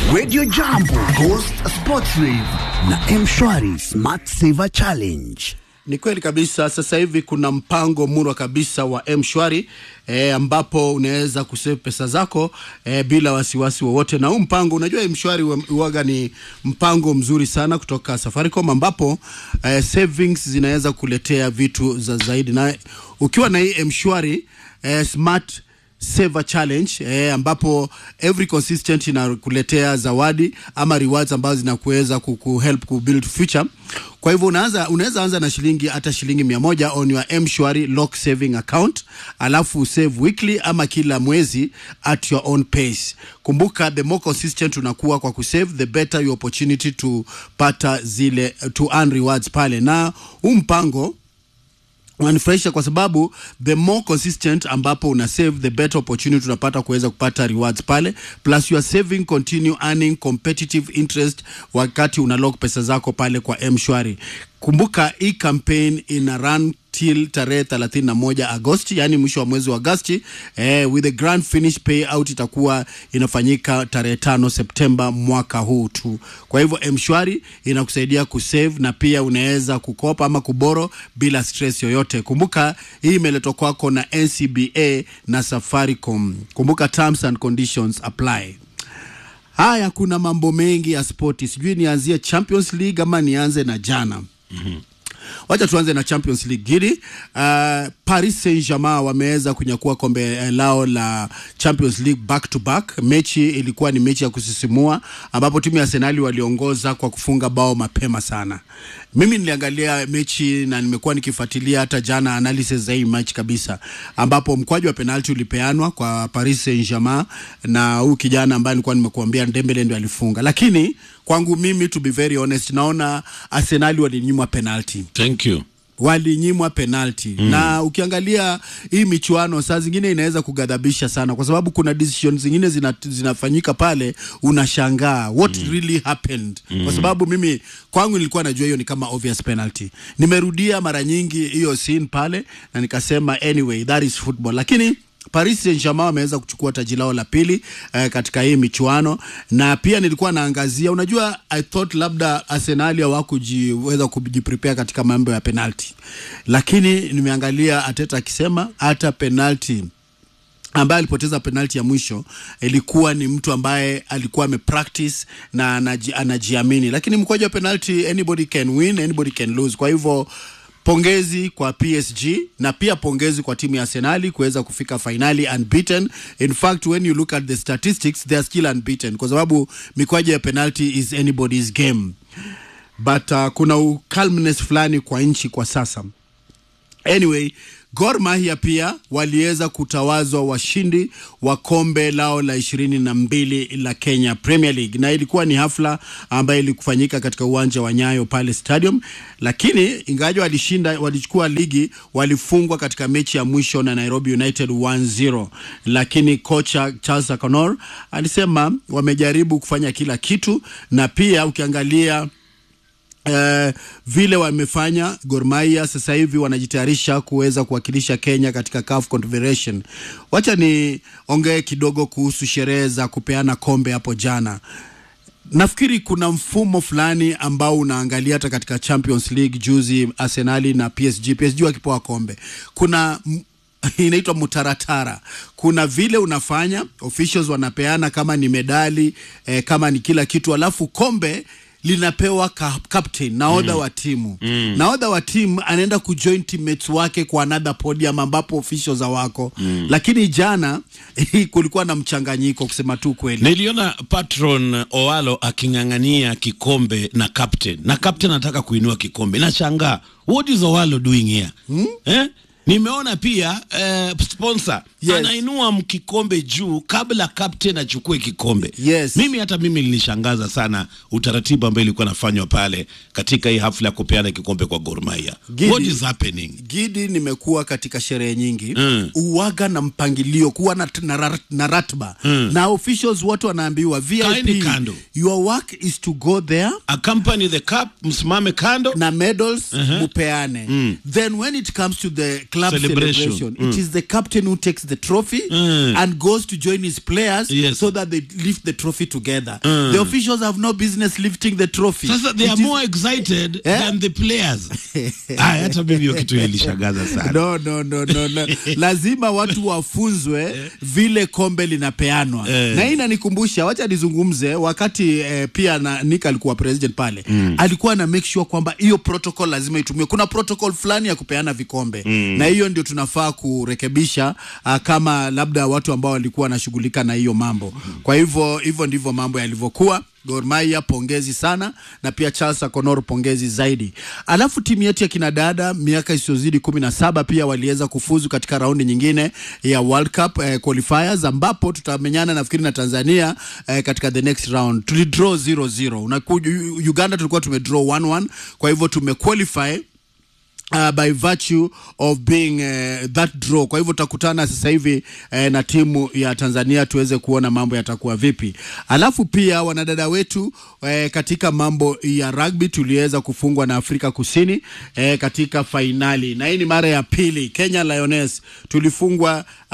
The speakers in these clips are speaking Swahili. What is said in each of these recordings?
Radio Jambo, Ghost Sports Rave na Mshwari Smart Saver Challenge. Ni kweli kabisa. Sasa hivi kuna mpango murwa kabisa wa mshwari e, ambapo unaweza kusave pesa zako e, bila wasiwasi wowote. Na huu mpango unajua, mshwari huaga ni mpango mzuri sana kutoka Safaricom, ambapo e, savings zinaweza kuletea vitu za zaidi, na ukiwa na hii mshwari e, smart Saver Challenge eh, ambapo every consistent inakuletea zawadi ama rewards ambazo zinakuweza kuhelp kubuild future. Kwa hivyo unaanza unaweza anza na shilingi hata shilingi mia moja on your M-Shwari lock saving account, alafu save weekly ama kila mwezi at your own pace. Kumbuka, the more consistent unakuwa kwa kusave, the better your opportunity to pata zile to earn rewards pale, na huu mpango unanifurahisha kwa sababu the more consistent ambapo una save the better opportunity unapata kuweza kupata rewards pale, plus you are saving continue earning competitive interest wakati una lock pesa zako pale kwa M-Shwari. Kumbuka hii campaign ina run till tarehe 31 Agosti, yani mwisho wa mwezi wa Agosti eh, with the grand finish payout itakuwa inafanyika tarehe tano Septemba mwaka huu tu. Kwa hivyo M-Shwari inakusaidia kusave na pia unaweza kukopa ama kuboro bila stress yoyote. Kumbuka hii imeletwa kwako na NCBA na Safaricom. Kumbuka terms and conditions apply. Haya, kuna mambo mengi ya spoti, sijui nianzie Champions League ama nianze na jana. mm-hmm. Wacha tuanze na Champions League gidi. Uh, Paris Saint-Germain wameweza kunyakua kombe lao la Champions League back to back. Mechi ilikuwa ni mechi ya kusisimua ambapo timu ya Arsenal waliongoza kwa kufunga bao mapema sana. Mimi niliangalia mechi na nimekuwa nikifuatilia hata jana analysis za hii match kabisa, ambapo mkwaju wa penalti ulipeanwa kwa Paris Saint-Germain na huyu kijana ambaye nilikuwa nimekuambia Dembele ndio alifunga, lakini kwangu mimi to be very honest, naona Arsenal walinyimwa penalti Thank you. walinyimwa penalti mm. Na ukiangalia hii michuano saa zingine inaweza kugadhabisha sana, kwa sababu kuna decision zingine zina, zinafanyika pale, unashangaa what mm. really happened mm. Kwa sababu mimi kwangu nilikuwa najua hiyo ni kama obvious penalty. Nimerudia mara nyingi hiyo scene pale na nikasema anyway that is football, lakini Paris Saint-Germain wameweza kuchukua taji lao la pili eh, katika hii michuano, na pia nilikuwa naangazia, unajua I thought labda Arsenal hawakujiweza kujiprepare katika mambo ya penalty, lakini nimeangalia Ateta akisema hata penalty ambaye alipoteza penalti ya mwisho ilikuwa ni mtu ambaye alikuwa amepractice na anaji, anajiamini, lakini mkwaju wa penalti anybody can win, anybody can lose. Kwa hivyo pongezi kwa PSG na pia pongezi kwa timu ya Arsenal kuweza kufika fainali unbeaten. In fact when you look at the statistics they are still unbeaten, kwa sababu mikwaju ya penalty is anybody's game, but uh, kuna calmness fulani kwa nchi kwa sasa. Anyway, Gor Mahia pia waliweza kutawazwa washindi wa kombe lao la ishirini na mbili la Kenya Premier League, na ilikuwa ni hafla ambayo ilikufanyika katika uwanja wa Nyayo pale stadium, lakini ingawaje walishinda, walichukua ligi, walifungwa katika mechi ya mwisho na Nairobi United 1-0, lakini kocha Charles Akonor alisema wamejaribu kufanya kila kitu, na pia ukiangalia Uh, vile wamefanya Gor Mahia sasa hivi wanajitayarisha kuweza kuwakilisha Kenya katika CAF Confederation. Wacha ni ongee kidogo kuhusu sherehe za kupeana kombe hapo jana. Nafikiri kuna mfumo fulani ambao unaangalia hata katika Champions League juzi, Arsenali na PSG, PSG wakipewa kombe, kuna inaitwa mutaratara. Kuna vile unafanya, officials wanapeana kama ni medali eh, kama ni kila kitu, alafu kombe linapewa ka, captain nahodha mm. wa timu mm. nahodha wa timu anaenda kujoin teammates wake kwa another podium ambapo officials hawako mm. lakini jana kulikuwa na mchanganyiko kusema tu kweli. Niliona patron Owalo aking'ang'ania kikombe na captain na captain anataka kuinua kikombe, nashangaa what is Owalo doing here hmm? eh? Nimeona pia eh, sponsor Yes. anainua mkikombe juu kabla captain achukue kikombe. Yes. Mimi hata mimi nilishangaza sana utaratibu ambao ilikuwa nafanywa pale katika hii hafla ya kupeana kikombe kwa Gor Mahia. Gidi. What is happening? Gidi, nimekuwa katika sherehe nyingi Mm. uwaga na mpangilio, kuwa na, na, ra- na ratba na officials wote wanaambiwa Kaeni VIP, kando. your work is to go there Accompany the cup, msimame kando. na medals mupeane then when it comes to the club Celebration. celebration, it is the captain who takes the trophy Mm. and goes to join his players Yes. so that they lift the trophy together the officials have no business lifting the trophy sasa they It are is- more excited Eh? than the players Aya, hata mimi hiyo kitu ilishangaza sana no, no, no, no, no. lazima watu wafunzwe vile kombe linapeanwa Eh. na hii inanikumbusha wacha nizungumze wakati eh, pia na Nick alikuwa president pale alikuwa na make sure kwamba hiyo protocol lazima itumiwe kuna protocol fulani ya kupeana vikombe na hiyo ndio tunafaa kurekebisha uh, kama labda watu ambao walikuwa wanashughulika na hiyo mambo kwa hivyo hivyo ndivyo mambo yalivyokuwa Gor Mahia pongezi sana na pia Charles Akonor pongezi zaidi. Alafu timu yetu ya kinadada miaka isiyozidi kumi na saba pia waliweza kufuzu katika raundi nyingine ya World Cup eh, qualifiers ambapo tutamenyana nafikiri na Tanzania eh, katika the next round. Tulidraw 0-0. Unakuja Uganda tulikuwa tumedraw 1-1 kwa hivyo tumequalify Uh, by virtue of being uh, that draw. Kwa hivyo tutakutana sasa hivi uh, na timu ya Tanzania tuweze kuona mambo yatakuwa vipi. Alafu pia wanadada wetu uh, katika mambo ya rugby tuliweza kufungwa na Afrika Kusini uh, katika fainali, na hii ni mara ya pili. Kenya Lioness tulifungwa uh,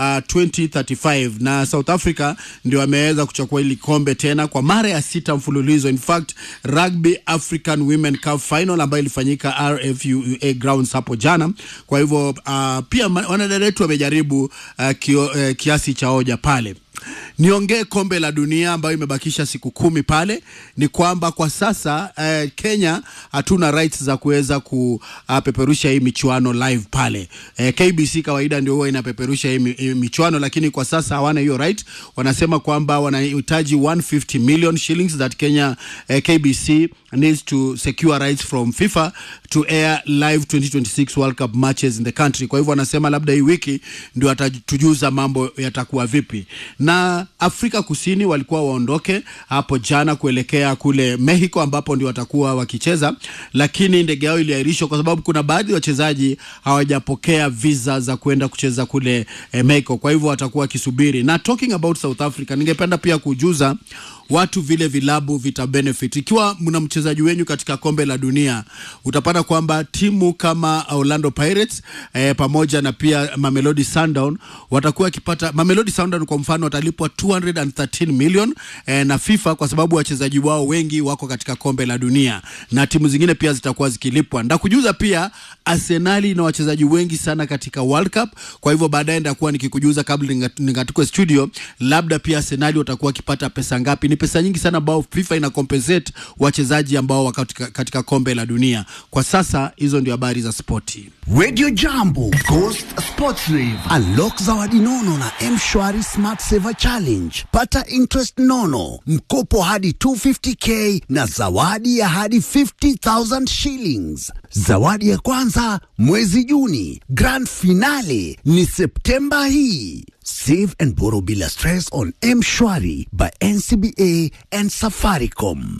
2035 na South Africa ndio ameweza kuchukua hili kombe tena kwa mara ya sita mfululizo. In fact, Rugby African Women Cup Final ambayo ilifanyika RFUA grounds hapo jana. Kwa hivyo uh, pia ma- wanadada wetu wamejaribu uh, kio, uh, kiasi cha hoja pale niongee kombe la dunia ambayo imebakisha siku kumi pale ni kwamba kwa sasa eh, Kenya hatuna rights za kuweza kupeperusha hii michuano live pale eh, KBC kawaida ndio huwa inapeperusha hii, mi- hii michuano lakini kwa sasa hawana hiyo right wanasema kwamba wanahitaji 150 million shillings that Kenya eh, KBC needs to secure rights from FIFA to air live 2026 World Cup matches in the country. Kwa hivyo wanasema labda hii wiki ndio atatujuza mambo yatakuwa vipi. Na Afrika Kusini walikuwa waondoke hapo jana kuelekea kule Mexico ambapo ndio watakuwa wakicheza, lakini ndege yao iliahirishwa kwa sababu kuna baadhi ya wachezaji hawajapokea visa za kwenda kucheza kule eh, Mexico. Kwa hivyo watakuwa wakisubiri. Na talking about South Africa, ningependa pia kujuza watu vile vilabu vita benefit. Ikiwa mna mchezaji wenyu katika kombe la dunia, utapata kwamba timu kama Orlando Pirates eh, pamoja na pia Mamelodi Sundown watakuwa wakipata. Mamelodi Sundown kwa mfano watalipwa 213 million eh, na FIFA kwa sababu wachezaji wao wengi wako katika kombe la dunia, na timu zingine pia zitakuwa zikilipwa. Ndakujuza pia Arsenali ina wachezaji wengi sana katika World Cup, kwa hivyo baadaye ndakuwa nikikujuza kabla ningat- ningatukwe studio, labda pia Arsenali watakuwa wakipata pesa ngapi. Ni pesa nyingi sana ambao FIFA ina compensate wachezaji ambao wako katika, katika kombe la dunia. Kwa sasa hizo ndio habari za spoti. Radio Jambo, Ghost Sports Rave. Unlock zawadi nono na M-Shwari Smart Saver Challenge. Pata interest nono, mkopo hadi 250k na zawadi ya hadi 50,000 shillings. Zawadi ya kwanza mwezi Juni, grand finale ni Septemba hii. Save and borrow bila stress on M-Shwari by NCBA and Safaricom.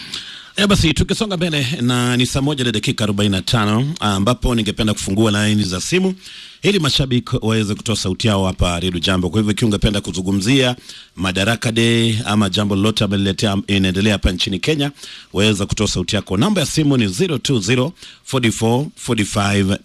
E, basi tukisonga mbele na ni saa moja na dakika 45 ambapo ningependa kufungua laini za simu ili mashabiki waweze kutoa sauti yao hapa Redio Jambo. Kwa hivyo ikiwa ungependa kuzungumzia Madaraka Day ama jambo lolote ambalo liletea- inaendelea hapa nchini Kenya, waweza kutoa sauti yako. Namba ya simu ni 020 44 45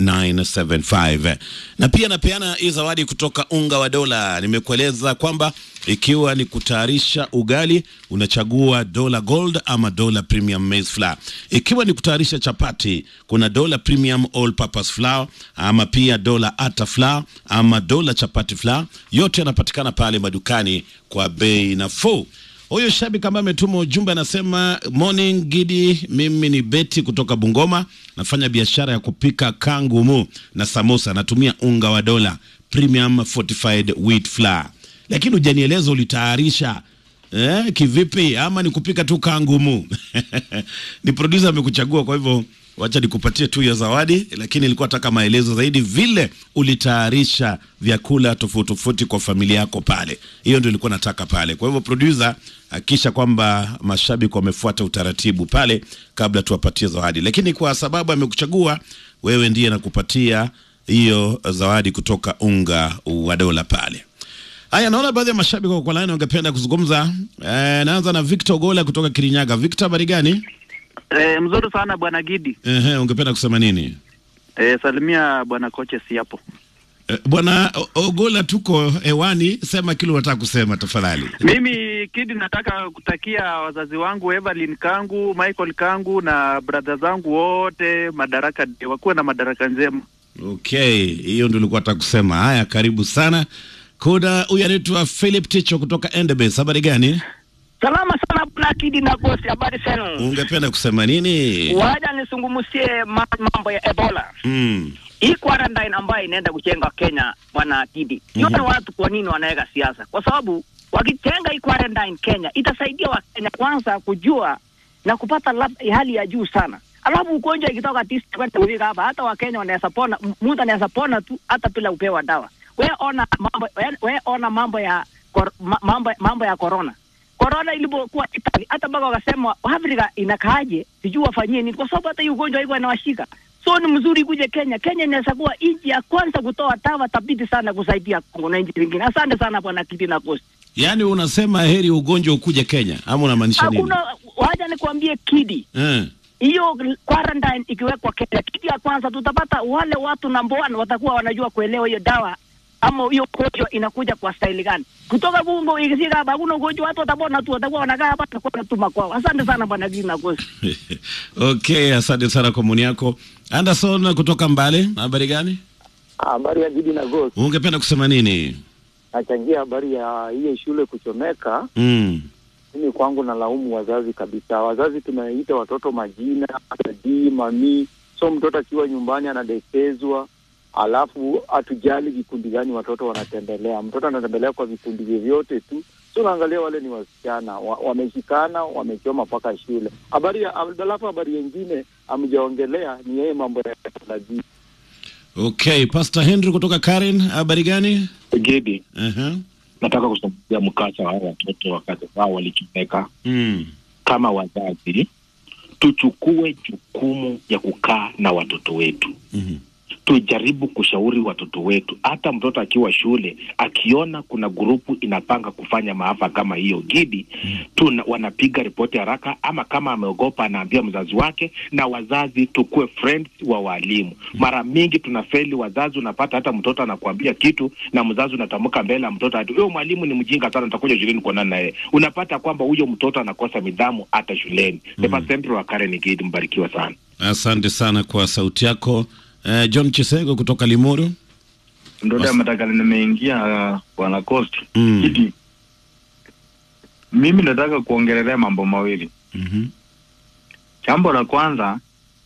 975. Na pia napeana hii zawadi kutoka unga wa dola. Nimekueleza kwamba ikiwa ni kutayarisha ugali unachagua dola gold ama dola premium maize flour. Ikiwa ni kutayarisha chapati kuna dola premium all purpose flour ama pia dola ata flour ama dola chapati flour. Yote yanapatikana pale madukani kwa bei nafuu. Huyo shabiki ambaye ametuma ujumbe anasema, morning Gidi, mimi ni Beti kutoka Bungoma, nafanya biashara ya kupika kangumu na samosa, natumia unga wa dola premium fortified wheat flour, lakini hujanieleza ulitayarisha eh, kivipi ama ni kupika tu kangumu? ni producer amekuchagua, kwa hivyo wacha nikupatie tu hiyo zawadi, lakini nilikuwa nataka maelezo zaidi vile ulitayarisha vyakula tofauti tofauti kwa familia yako pale. Hiyo ndio nilikuwa nataka pale. Kwa hivyo producer, hakikisha kwamba mashabiki wamefuata utaratibu pale kabla tuwapatie zawadi, lakini kwa sababu amekuchagua wewe, ndiye nakupatia hiyo zawadi kutoka unga wa dola pale. Haya, naona baadhi ya mashabiki wako kwa laini wangependa kuzungumza. Eh, naanza na Victor Gola kutoka Kirinyaga. Victor, habari gani? E, mzuri sana bwana Gidi. Ehe, ungependa kusema nini? E, salimia bwana kocha si hapo. Eh, Bwana O- Ogola, tuko hewani, sema kile unataka kusema tafadhali. Mimi Kidi, nataka kutakia wazazi wangu Evelyn Kangu, Michael Kangu na brother zangu wote madaraka, wakuwe na madaraka njema. Okay, hiyo ndio nilikuwa nataka kusema. Haya, karibu sana. Kuna huyu anaitwa Philip Ticho kutoka Endebess. Habari gani? Salama sana bwana Kidi na Gosi, habari zenu? Ungependa kusema nini? Waja nisungumusie ma- mambo ya Ebola. Mm. Hii quarantine ambayo inaenda kujenga Kenya, bwana Kidi, yote watu kwa nini wanaweka siasa? Kwa sababu wakitenga hii quarantine Kenya itasaidia Wakenya kwanza kujua na kupata lab- hali ya juu sana, alafu ugonjwa ikitoka tisa kwenda kufika hapa, hata Wakenya wanaweza pona, m- mtu anaweza pona tu hata bila kupewa dawa. We ona mambo, we- we ona mambo ya kor, ma- mambo, mambo ya corona korona ilipokuwa Italy, hata mpaka wakasema Afrika inakaaje, sijui wafanyie nini, kwa sababu hata hii ugonjwa iko inawashika. So ni mzuri kuje Kenya. Kenya inaweza kuwa nchi ya kwanza kutoa dawa thabiti sana kusaidia Kongo na nchi zingine. Asante sana bwana Kiti na Coast. Yaani unasema heri ugonjwa ukuje Kenya ama unamaanisha nini? Hakuna, wacha nikwambie Kidi, Eh. hiyo quarantine ikiwekwa Kenya, kitu ya kwanza tutapata wale watu number one watakuwa wanajua kuelewa hiyo dawa ama hiyo ugonjwa inakuja kwa staili gani. Kutoka Bungo ikifika hapa hakuna ugonjwa, watu watapona tu, watakuwa wanakaa hapa, watakuwa wanatuma kwao. Asante sana bwana Kiti na Coast. okay, asante sana kwa maoni yako. Anderson kutoka Mbale, habari gani? Habari ya Gidi na Ghost. Ungependa kusema nini? Nachangia habari ya hiyo shule kuchomeka. Mm. Mimi kwangu nalaumu wazazi kabisa. Wazazi tunaita watoto majina dadi, mami, so mtoto akiwa nyumbani anadekezwa, alafu hatujali vikundi gani watoto wanatembelea. Mtoto anatembelea kwa vikundi vyovyote tu, so naangalia wale ni wasichana wa, wameshikana wamechoma mpaka shule. Habari ya alafu habari yengine amjaongelea ni yeye mambo ya teknolojia. Okay, Pastor Henry kutoka Karen, habari gani? Gedi, Uh-huh. nataka kuzungumzia mkasa wa hawa watoto wakati wao walichomeka. Mm. Kama wazazi, tuchukue jukumu ya kukaa na watoto wetu Mhm. tujaribu kushauri watoto wetu. Hata mtoto akiwa shule akiona kuna grupu inapanga kufanya maafa kama hiyo Gidi, tuna, wanapiga ripoti haraka, ama kama ameogopa anaambia mzazi wake, na wazazi tukue friends wa walimu. Mara mingi tunafeli wazazi, unapata hata mtoto anakuambia kitu na mzazi unatamka mbele ya mtoto ati huyo mwalimu ni mjinga sana, nitakuja shuleni kuonana naye. Unapata kwamba huyo mtoto anakosa nidhamu hata shuleni. Mm. Sempre wa Karen Gidi, mbarikiwa sana. Asante sana kwa sauti yako. Uh, John Chisego kutoka Limuru. Ndoda ya matakali nimeingia uh, bwana Coast Mm. Kiti. Mimi nataka kuongelelea mambo mawili. Mhm. Jambo la kwanza,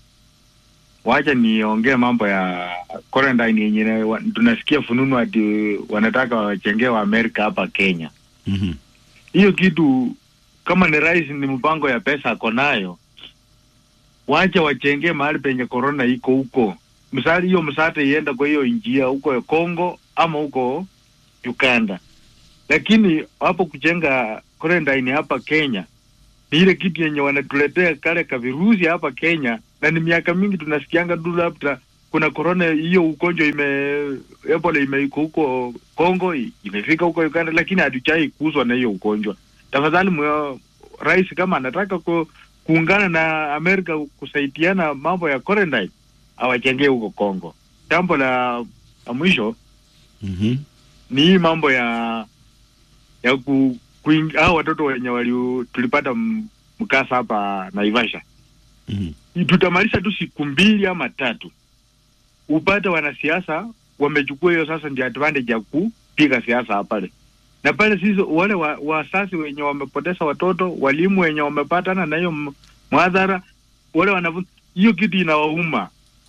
wacha niongee mambo ya quarantine yenye wa- tunasikia fununu ati wanataka wachengee wa Amerika hapa Kenya. Mhm. Hiyo kitu kama ni rais, ni mpango ya pesa ako nayo, wacha wachengee mahali penye corona iko huko. Msaada hiyo msaada ienda kwa hiyo njia huko Kongo ama huko Uganda, lakini hapo kujenga quarantine hapa Kenya ni ile kitu yenye wanatuletea kale ka virusi hapa Kenya, na ni miaka mingi tunasikianga tu labda kuna corona hiyo ugonjwa ime Ebola imeiko huko Kongo i- imefika huko Uganda, lakini hatuchai kuuzwa na hiyo ugonjwa. Tafadhali mwe, rais kama anataka ku, kuungana na Amerika kusaidiana mambo ya quarantine awachengee huko Kongo. Jambo la, la mwisho Mhm. ni hii mambo ya ya ku, kuing, hao watoto wenye wali tulipata m- mkasa hapa Naivasha Mhm. tutamalisha tu siku mbili ama tatu, upate wanasiasa wamechukua hiyo sasa ndio advantage ya kupiga siasa pale na pale. Sisi wale wa- wasasi wenye wamepoteza watoto, walimu wenye wamepatana na hiyo m- mwadhara, wale wanafunzi, hiyo kitu inawauma.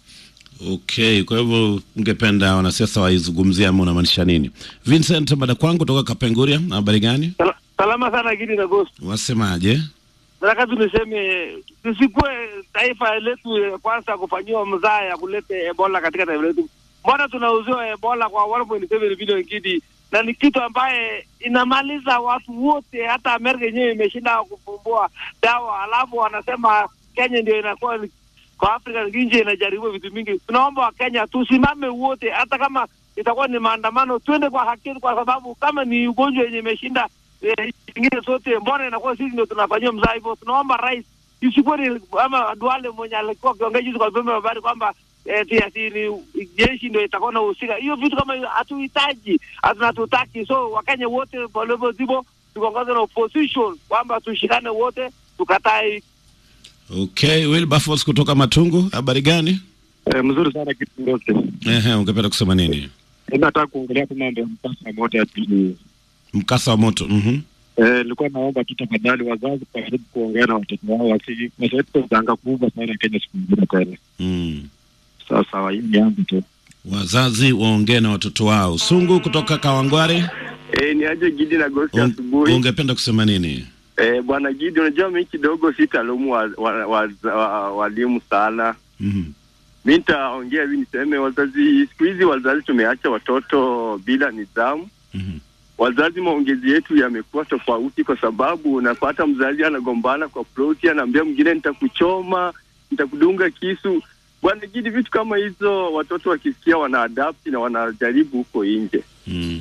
Okay, kwa hivyo ungependa wanasiasa waizungumzia ama unamaanisha nini? Vincent Madakwangu kutoka Kapenguria, habari gani? Sala- Salama sana Gidi na Ghost. Wasemaje? Nataka tuniseme tusikuwe taifa letu ya kwanza kufanyiwa mzaa ya kuleta Ebola katika taifa letu. Mbona tunauziwa Ebola kwa 1.7 bilioni Gidi, na ni kitu ambaye inamaliza watu wote, hata Amerika yenyewe imeshinda kufumbua dawa, alafu wanasema Kenya ndio inakuwa ni- kwa Afrika nje inajaribu vitu mingi. Tunaomba Wakenya tusimame wote, hata kama itakuwa ni maandamano, twende kwa haki, kwa sababu kama ni ugonjwa yenye imeshinda eh, ingine zote, mbona inakuwa sisi ndio tunafanyiwa mzaa hivyo? Tunaomba rais isikuwe ni ama Duale mwenye alikuwa akiongea juzi kwa vyombo vya habari kwamba eti ati ni jeshi ndio itakuwa na uhusika. Hiyo vitu kama hiyo hatuhitaji, hatu- hatutaki. So Wakenya wote palevo zipo tukongoze na opposition kwamba tushikane wote tukatae Okay, Wilberforce kutoka Matungu, habari gani? Eh, mzuri sana kitu ndoke. Ehe, ungependa kusema nini? Nataka kuongelea tu mambo ya mkasa wa moto ya pili. Mkasa wa moto. Mhm. Eh, nilikuwa naomba tu tafadhali wazazi karibu kuongea na watoto wao wasi wasilete janga kubwa sana Kenya siku nyingine tena. Mm. Sasa hii ni yangu tu. Wazazi waongee na watoto wao. Sungu kutoka Kawangware, Eh, ni aje Gidi na Gosi un- asubuhi. ungependa kusema nini? Eh, bwana Gidi, unajua mimi kidogo sitalaumu walimu wa, wa, wa, wa, walimu sana. Mhm. Mi nitaongea hivi niseme, wazazi siku hizi wazazi tumeacha watoto bila nidhamu. Mhm. Wazazi maongezi yetu yamekuwa tofauti, kwa sababu unapata mzazi anagombana kwa ploti, anaambia mwingine nitakuchoma, nitakudunga kisu. Bwana Gidi, vitu kama hizo watoto wakisikia wana adapt na wanajaribu huko nje. Mm.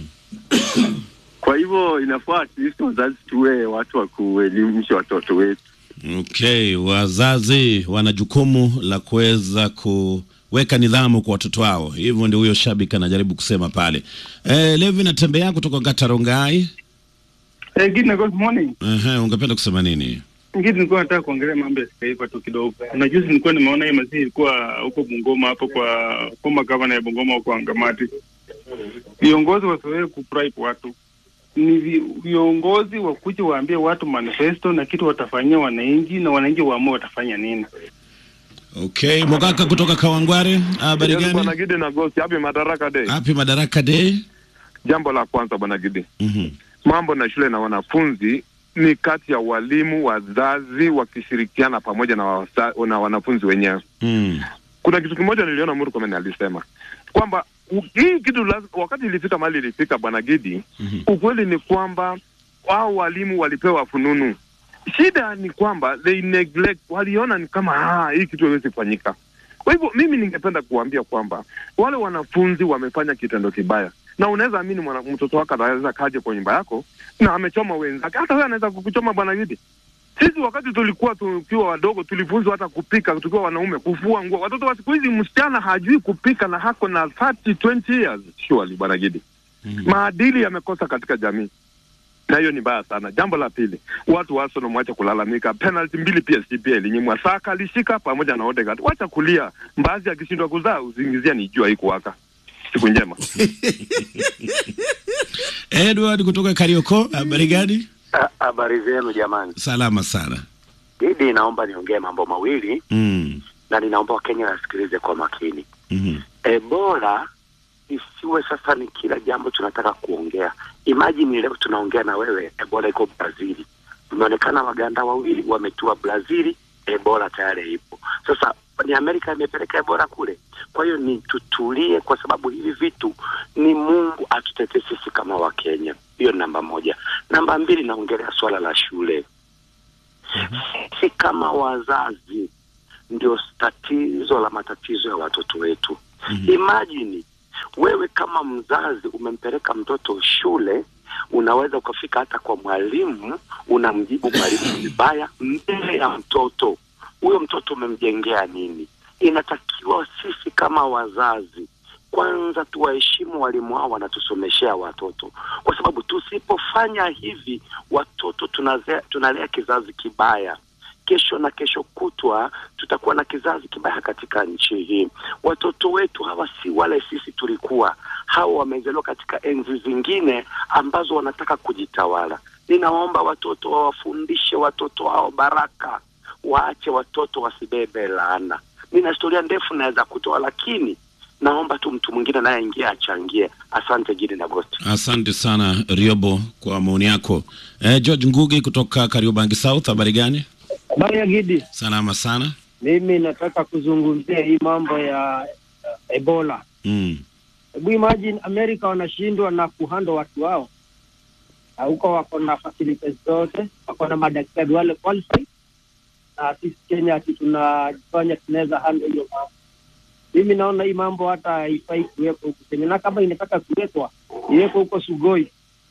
Kwa hivyo inafaa at least wazazi tuwe watu wa kuelimisha watoto wetu. Okay, wazazi wana jukumu la kuweza kuweka nidhamu kwa watoto wao. Hivyo ndio huyo shabiki anajaribu kusema pale. Eh, Levi natembea kutoka Gatarongai. Eh, Gidi na good morning. Ehe, ungependa kusema nini? Gidi, nilikuwa nataka kuongelea mambo ya kitaifa tu kidogo. Na juzi nilikuwa nimeona hii mazishi ilikuwa huko Bungoma hapo kwa former governor ya Bungoma huko Angamati. Viongozi wasiwewe kubribe watu. Ni vi- viongozi wakuja waambie watu manifesto na kitu watafanyia wananchi na wananchi waamue watafanya nini. Okay, Mogaka kutoka Kawangware, habari Yes, gani? Bwana Gidi na Gosi, happy Madaraka Day. Happy Madaraka Day. Jambo la kwanza Bwana Gidi, Mhm. mambo na shule na wanafunzi ni kati ya walimu, wazazi wakishirikiana pamoja na, wasa, na wanafunzi wenyewe. Mm. Kuna kitu kimoja niliona Murkomen alisema kwamba u- hii kitu laz, wakati ilifika mahali ilifika Bwana Gidi, ukweli ni kwamba wao walimu walipewa fununu. Shida ni kwamba they neglect, waliona ni kama ah, hii kitu haiwezi kufanyika. Kwa hivyo mimi ningependa kuambia kwamba wale wanafunzi wamefanya kitendo kibaya, na unaweza amini mwana, mtoto wako anaweza kaje kwa nyumba yako na amechoma wenzake, hata wewe anaweza kukuchoma bwana Gidi. Sisi wakati tulikuwa tukiwa wadogo tulifunzwa hata kupika tukiwa wanaume, kufua nguo. Watoto wa siku hizi, msichana hajui kupika na hako na 30 20 years surely, bwana Gidi. Maadili yamekosa katika jamii na hiyo ni mbaya sana. Jambo la pili, watu wa Arsenal mwache kulalamika. Penalty mbili PSG pia ilinyimwa, Saka alishika pamoja na Odegaard. Wacha kulia, Mbazi akishindwa kuzaa uzingizia ni jua iko waka. Siku njema. Edward kutoka Karioko, habari gani? Ha- Habari zenu jamani. Salama sana. Didi, naomba niongee mambo mawili Mm. na ninaomba Wakenya wasikilize kwa makini. Mhm. Ebola isiwe sasa ni kila jambo tunataka kuongea. Imagine leo tunaongea na wewe, Ebola iko Brazili. Imeonekana Waganda wawili wametua Brazili, Ebola tayari ipo. Sasa ni Amerika imepeleka Ebola kule. Kwa hiyo ni tutulie, kwa sababu hivi vitu ni Mungu atutetee sisi kama Wakenya. Hiyo ni namba moja. Namba mbili, naongelea swala la shule. Sisi kama wazazi ndio tatizo la matatizo ya watoto wetu. Imagine wewe kama mzazi umempeleka mtoto shule, unaweza ukafika hata kwa mwalimu, unamjibu mwalimu vibaya mbele ya mtoto. Huyo mtoto umemjengea nini? Inatakiwa sisi kama wazazi kwanza tuwaheshimu walimu hao wanatusomeshea watoto, kwa sababu tusipofanya hivi watoto tunazea, tunalea kizazi kibaya kesho na kesho kutwa tutakuwa na kizazi kibaya katika nchi hii. Watoto wetu hawa si wale sisi tulikuwa, hawa wamezaliwa katika enzi zingine ambazo wanataka kujitawala. Ninawaomba watoto wawafundishe watoto wao baraka, waache watoto wasibebe laana. Nina historia ndefu naweza kutoa, lakini naomba tu mtu mwingine naye aingie achangie. Asante Gidi na Gosti. Asante sana Riobo kwa maoni yako. Eh, George Ngugi kutoka Kariobangi South, habari gani? Habari ya Gidi, Salama sana. mimi nataka kuzungumzia hii mambo ya uh, Ebola. Mm. Hebu imagine Amerika wanashindwa na kuhando watu wao, Na huko wako na facilities zote, wako na madaktari wale qualified, na sisi Kenya ati tunajifanya tunaweza handle hiyo mambo. Mimi naona hii mambo hata haifai kuwekwa huku Kenya, na kama inataka kuwekwa iwekwe huko Sugoi.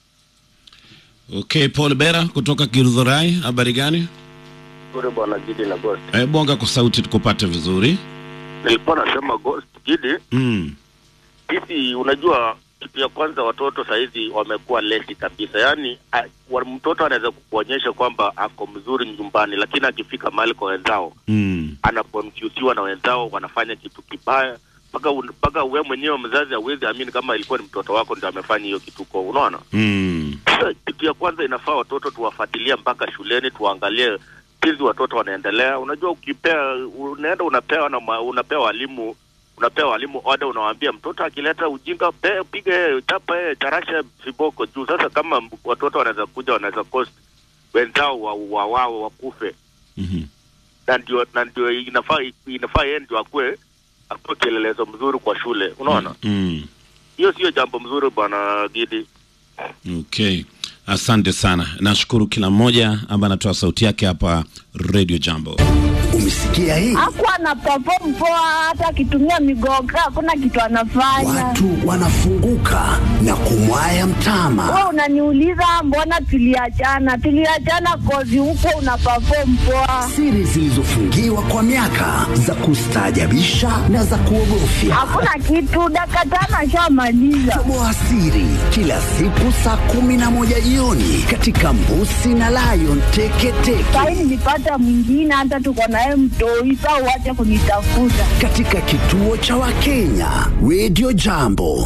Okay, Paul Bera kutoka Githurai, habari gani? Kure bwana Gidi na Ghost. Eh, bonga kwa sauti tukupate vizuri. nilikuwa nasema Ghost Gidi, Mm. sisi unajua kitu ya kwanza watoto sahizi wamekuwa lesi kabisa yaani a- wa- mtoto anaweza kukuonyesha kwamba ako mzuri nyumbani lakini akifika mahali kwa wenzao Mm. anakonfyusiwa na wenzao wanafanya kitu kibaya mpaka un- mpaka we mwenyewe mzazi hauwezi amini kama ilikuwa ni mtoto wako ndio amefanya hiyo kituko unaona Mm. sasa kitu ya kwanza inafaa watoto tuwafuatilie mpaka shuleni tuwaangalie jinsi watoto wanaendelea unajua ukipea unaenda unapewa na ma- unapewa walimu unapewa walimu order unawaambia mtoto akileta ujinga pe, piga yeye chapa yeye charasha viboko juu sasa kama m- watoto wanaweza kuja wanaweza cost wenzao wa, wa wao wakufe Mhm. na ndio na ndio inafaa inafaa yeye ndio akue akue kielelezo mzuri kwa shule unaona Mm. hiyo sio jambo mzuri bwana Gidi Okay. Asante sana. Nashukuru kila mmoja ambaye anatoa sauti yake hapa Radio Jambo. Umesikia hii? Hakuwa ana perform poa, hata akitumia migoga hakuna kitu anafanya. Watu wanafunguka na kumwaya mtama. Wewe unaniuliza mbona tuliachana? Tuliachana kozi huko una perform poa. Siri zilizofungiwa kwa miaka za kustaajabisha na za kuogofya. Hakuna kitu, dakika tano ashamaliza. Toboa siri kila siku saa kumi na moja jioni katika Mbusi na Lion Teketeke Sahi nilipata mwingine, hata tuko naye mtoi, saa uache kunitafuta. katika kituo cha Wakenya Radio Jambo.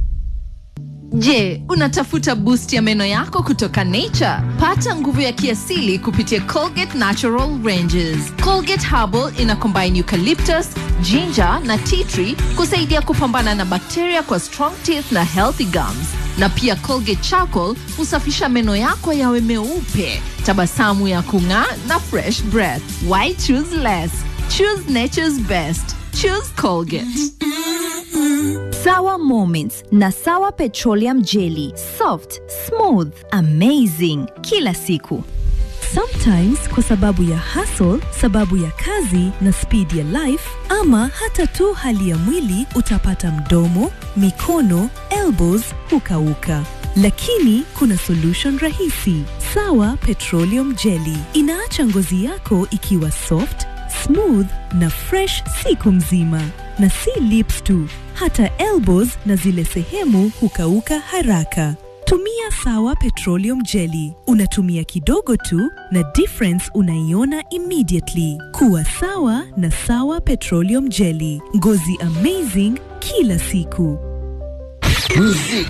Je, unatafuta boost ya meno yako kutoka Nature? Pata nguvu ya kiasili kupitia Colgate Natural Ranges. Colgate Herbal ina combine eucalyptus, ginger na tea tree kusaidia kupambana na bakteria kwa strong teeth na healthy gums. Na pia Colgate Charcoal husafisha meno yako yawe meupe, tabasamu ya kung'aa na fresh breath. Why choose less? Choose nature's best. Choose Colgate. Sawa Moments na Sawa Petroleum Jelly. Soft, smooth, amazing kila siku. Sometimes kwa sababu ya hustle, sababu ya kazi na speed ya life ama hata tu hali ya mwili utapata mdomo, mikono, elbows hukauka. Lakini kuna solution rahisi. Sawa Petroleum Jelly inaacha ngozi yako ikiwa soft, smooth na fresh siku mzima. Na si lips tu, hata elbows na zile sehemu hukauka haraka. Tumia Sawa Petroleum Jelly. Unatumia kidogo tu na difference unaiona immediately. Kuwa sawa na Sawa Petroleum Jelly. Ngozi amazing kila siku. Muziki